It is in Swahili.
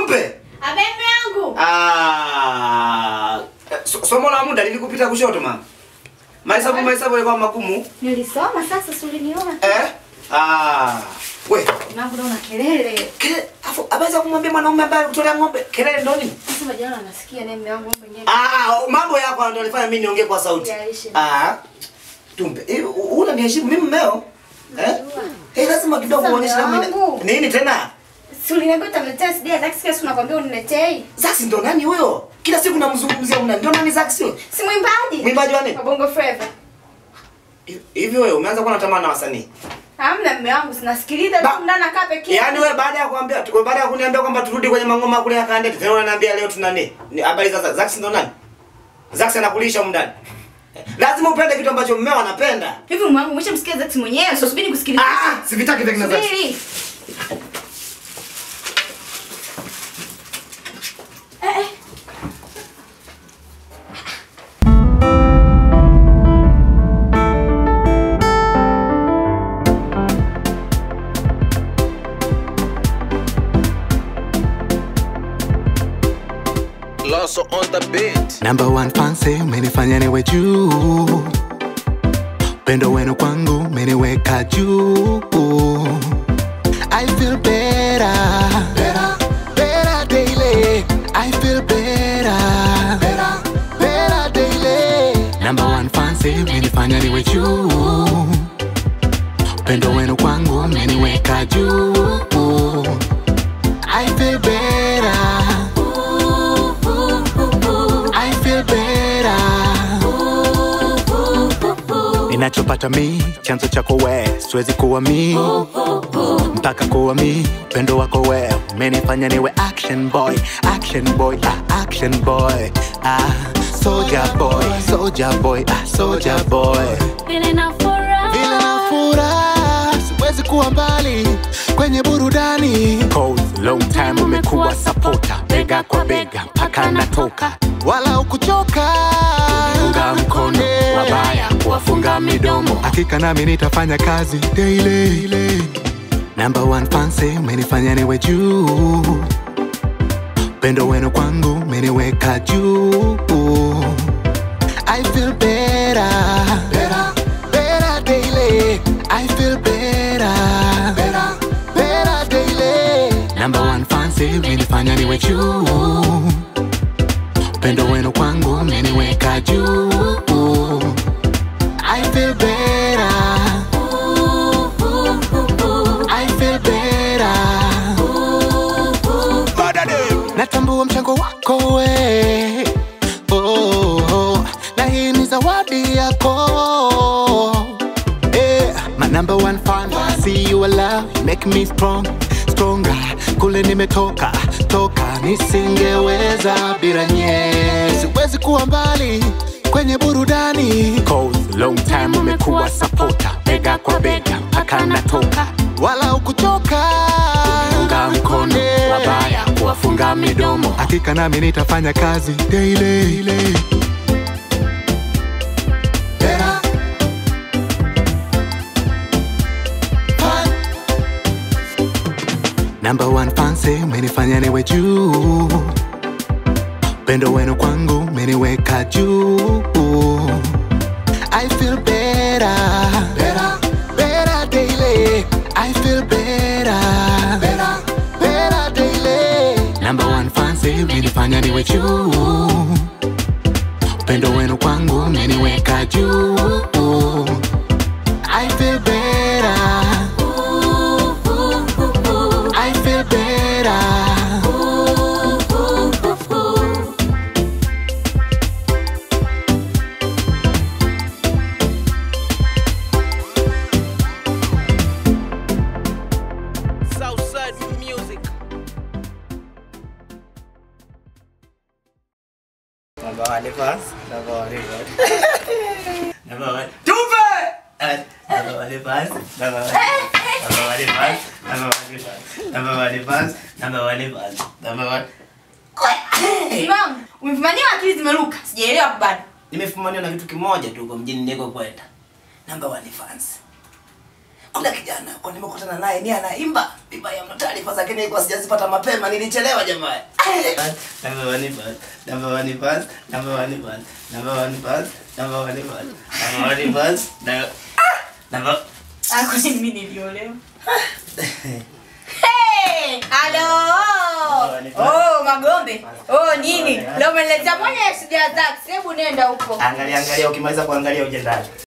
Tumpe. Abembe yangu. Ah, so- somo la muda lilikupita kushoto mama. Mahesabu mahesabu yalikuwa magumu. Nilisoma sasa si uliniona. Eh? Ah. We, Nangu naona kelele. kile afu abaweza kumwambia mwanaume ambaye alikutolea ng'ombe kelele ndo nini? Sasa majana anasikia naye mume wangu mambo yenyewe. Ah, mambo yako ndio alifanya mimi niongee kwa sauti. Yaishi. Ah. Tumpe. Eh, u- una niheshimu mimi mmeo? Eh? Eh, lazima kidogo Sasa uonyeshe mume kama wangu. nini tena? Si uliniambia utaniletea CD ya Zax kila siku nakwambia uniletei. Zax ndo nani huyo? Kila siku namzungumzia una ndo nani Zax huyo? Si mwimbaji. Mwimbaji wa nini? Wa Bongo Flava. Hivi wewe umeanza kuwa na tamaa na wasanii? Hamna mume wangu sinasikiliza Ba- tu ndani nakaa pekee. Yaani wewe baada ya kuambia tu- baada ya kuniambia kwamba turudi kwenye mangoma kule ya Kandete, tena unaniambia leo tuna nini? Ni habari za Zax. Zax ndo nani? Zax anakulisha huko ndani. Lazima upende kitu ambacho mmeo anapenda. Hivi mume wangu umeshamsikia Zax mwenyewe, so subiri nikusikilize. Ah, sivitaki vya kina Zax. Subiri. Eh, eh. Loso on the beat. Number one fancy umenifanya niwe juu, pendo wenu kwangu umeniweka juu. I feel better, better, better daily. I feel better, better, better daily. Number one fancy umenifanya niwe juu, pendo wenu kwangu umeniweka juu. I feel better. I feel better. Ninachopata mi chanzo chako we, siwezi kuwa mi mpaka kuwa mi pendo wako we umenifanya niwe action boy, action boy, ah, action boy, ah, soldier boy, soldier boy, ah, soldier boy. Vile na furaha. Vile na furaha, siwezi kuwa mbali kwenye burudani. Cause long time umekuwa supporter, bega kwa bega mpaka natoka, wala ukuchoka unga mkono wabaya kuwafunga midomo. Hakika nami nitafanya kazi daily. Number one fancy umenifanya niwe juu, pendo wenu kwangu umeniweka juu. I feel better, better, better daily. I feel better, better, better daily. Number one fancy umenifanya niwe juu, upendo wenu kwangu umeniweka juu. I feel better, I feel better. Natambua mchango wako we oh, oh, na hii ni zawadi yako eh, my number one fan I see you alive, you make me strong stronger kule nimetoka toka nisingeweza bila nye siwezi kuwa mbali kwenye burudani Cause long time umekuwa supporter bega kwa bega mpaka natoka wala ukuchoka unga mkono wabaya kuwafunga midomo hakika nami nitafanya kazi daily Better. Fun. Number one fancy umenifanya niwe juu, pendo wenu kwangu umeniweka juu. I feel better, better, better daily. I feel better, better, better daily. Number one fancy umenifanya niwe juu, pendo wenu kwangu umeniweka juu. I feel better. I feel better. Southside music. Number one first. Number one first. Number one. Tumpe! Eh, Number one first. Number one. Number one first. Number one first. Number one first. Number one first. Number one. Imam, umefumania akili zimeruka. Sijaelewa hapo bado. Nimefumaniwa na kitu kimoja tu kwa mjini niko kwenda. Number one fans. kuna kijana kwa nimekutana naye ni anaimba imba ya taarifa zake nilikuwa sijazipata mapema nilichelewa jamani number one bus number one bus number one bus number one bus number one bus number one bus na- number Ah, kwa nini mimi niliolewa? Hey! Halo! Oh, Magombe. Oh, nini? Leo umeniletea mwenye shida zake. Hebu nenda huko. angalia angalia ukimaliza kuangalia uje ndani